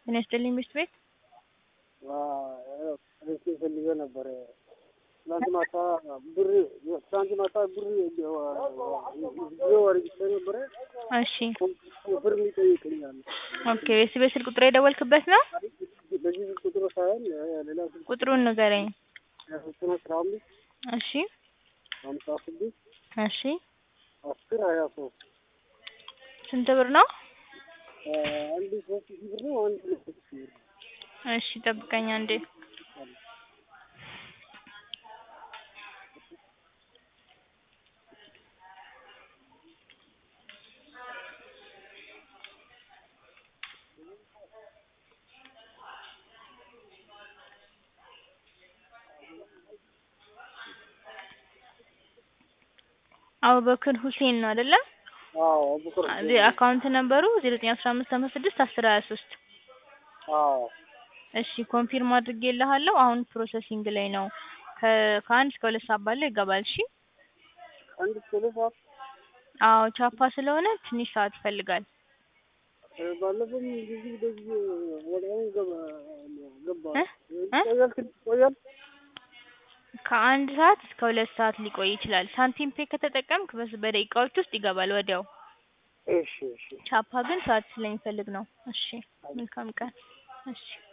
ጤና ይስጥልኝ ሚስት ቤት ሬስ ፈልገው ነበረ። ትናንት ማታ ብር ትናንት ማታ ብር ጊዜ ወርጅቼ ነበረ። እሺ ብር ይጠይቀኛል። ኦኬ የስ ቤት ስልክ ቁጥር የደወልክበት ነው? በዚህ ስልክ ቁጥር ሳይሆን ሌላ ስልክ ቁጥሩን ንገረኝ። ዘጠኝ አስራ አምስት እሺ ሀምሳ ስድስት እሺ አስር ሀያ ሶስት ስንት ብር ነው? አንድ ሶስት ሺህ ብር ነው። አንድ ሁለት ሺህ ብር ነው። እሺ ጠብቀኝ አንዴ። አቡበክር ሁሴን ነው አይደለ? አዎ አቡበክር ሁሴን ነው። አካውንት ነምበሩ 0915 አስር ሀያ ሶስት አዎ እሺ ኮንፊርም አድርጌልሃለሁ። አሁን ፕሮሰሲንግ ላይ ነው። ከ- ከአንድ እስከ ሁለት ሰዓት ባለው ይገባል። እሺ አንድ እስከ ሁለት ሰዓት አዎ ቻፓ ስለሆነ ትንሽ ሰዓት ይፈልጋል። ባለፈውም ጊዜ እንደዚህ ወዲያውኑ ገባ ገባ እ? እ? ይቆያል ትንሽ ይቆያል። ከአንድ ሰዓት እስከ ሁለት ሰዓት ሊቆይ ይችላል። ሳንቲም ፔ ከተጠቀምክ በስ በደቂቃዎች ውስጥ ይገባል ወዲያው። እሺ እሺ ቻፓ ግን ሰዓት ስለሚፈልግ ነው። እሺ መልካም ቀን። እሺ